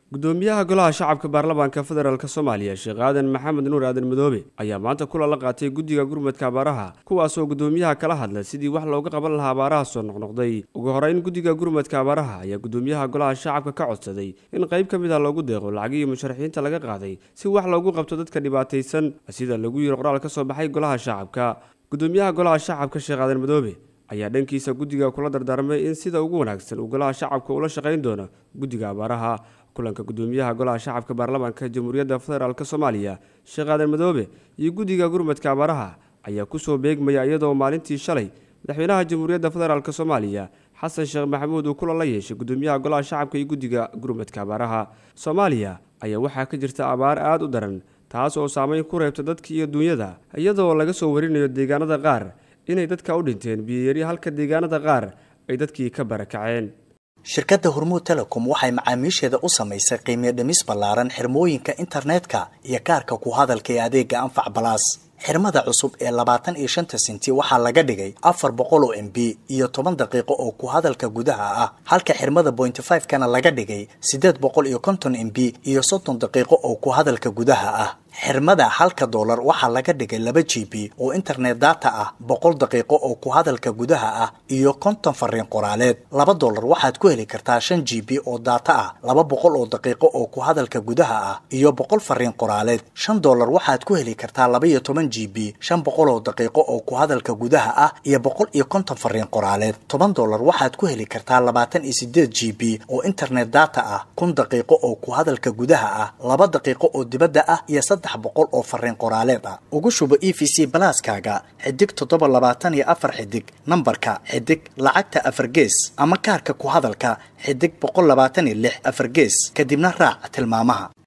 gudoomiyaha golaha shacabka baarlamaanka federaalk soomaaliya sheekh aadan maxamed nuur aadan madoobe ayaa maanta kulan la qaatay guddiga gurmadka abaaraha kuwaasoo gudoomiyaha kala hadla sidii wax looga qaban lahaa abaaraha soo noqnoqday ugu horeyn guddiga gurmadka abaaraha ayaa gudoomiyaha golaha shacabka ka codsaday in qayb ka mid ah loogu deeqo lacagihii musharaxiinta laga qaaday si wax loogu qabto dadka dhibaataysan sida lagu yiri qoraal ka soo baxay golaha shacabka gudoomiyaha golaha shacabka sheekh aadan madoobe ayaa dhankiisa guddiga kula dardaarmay in sida ugu wanaagsan uu golaha shacabka ula shaqayn doono guddiga abaaraha kulanka gudoomiyaha golaha shacabka baarlamaanka jamhuuriyadda federaalk soomaaliya sheekh aadan madoobe iyo guddiga gurmadka abaaraha ayaa kusoo beegmaya iyadoo maalintii shalay madaxweynaha jamhuuriyadda federaalk soomaaliya xasan sheekh maxamuud uu kulan la yeeshay gudoomiyaha golaha shacabka iyo guddiga gurmadka abaaraha soomaaliya ayaa waxaa ka jirta abaar aada u daran taas oo saameyn ku reebta dadka iyo duunyada iyadoo laga soo warinayo deegaanada qaar inay dadka u dhinteen biyoyari halka deegaanada qaar ay dadkii ka barakaceen shirkadda hormuud telecom waxay macaamiisheeda u samaysay qiimiyo dhimis ballaaran xirmooyinka internetka iyo kaarka ku hadalka ee adeega anfac balaas xirmada cusub ee labaatan iyo shanta senti waxaa laga dhigay afar boqol oo m b iyo toban daqiiqo oo ku hadalka gudaha ah halka xirmada bointy five kana laga dhigay siddeed boqol iyo konton m b iyo soddon daqiiqo oo ku hadalka gudaha ah xirmada halka doolar waxaa laga dhigay laba g b oo internet data ah boqol daqiiqo oo ku hadalka gudaha ah iyo konton fariin qoraaleed laba doolar waxaad ku heli kartaa shan g b oo data ah laba boqol oo daqiiqo oo ku hadalka gudaha ah iyo boqol fariin qoraaleed shan doolar waxaad ku heli kartaa laba iyo toban g b shan boqol oo daqiiqo oo ku hadalka gudaha ah iyo boqol iyo konton fariin qoraaleed toban doolar waxaad ku heli kartaa labaatan iyo sideed g b oo internet data ah kun daqiiqo oo ku hadalka gudaha ah laba daqiiqo oo dibadda ah iyo boqol oo fariin qoraaleed ah ugu shubo e v c balaaskaaga xidig toddoba labaatan iyo afar xidig nambarka xidig lacagta afar gees ama kaarka ku hadalka xidig boqol labaatan iyo lix afar gees kadibna raac tilmaamaha